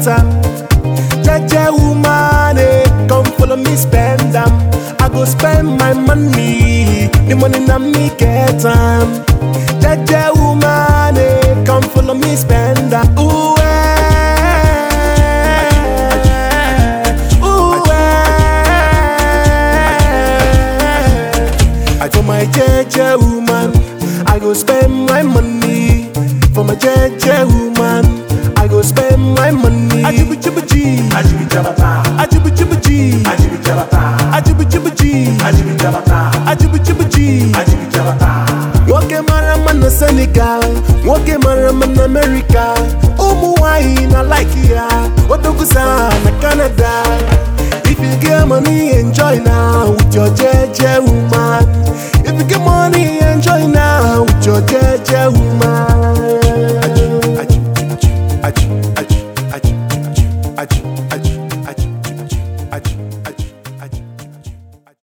am. Jeje woman, eh, come follow me spend am. I go spend my money, the money na me get am. Jeje woman, eh, come follow me spend am. Ooh, eh, ooh, eh. For my jeje woman, I go spend my money. For my jeje woman, I go spend my money. Ajibu jibu ji, Ajibi Jabata, ajibu jibu ji, Ajibi Jabata, ajibu jibu ji, Ajibi Jabata, ajibu jibu ji. Ajibi Jabata. Nwoke mara mma na Senegal, nwoke mara mma na America, ụmụ nwanyị na like ya, odogusa na Canada. If you get money, enjoy now with your jeje woman. If you get money,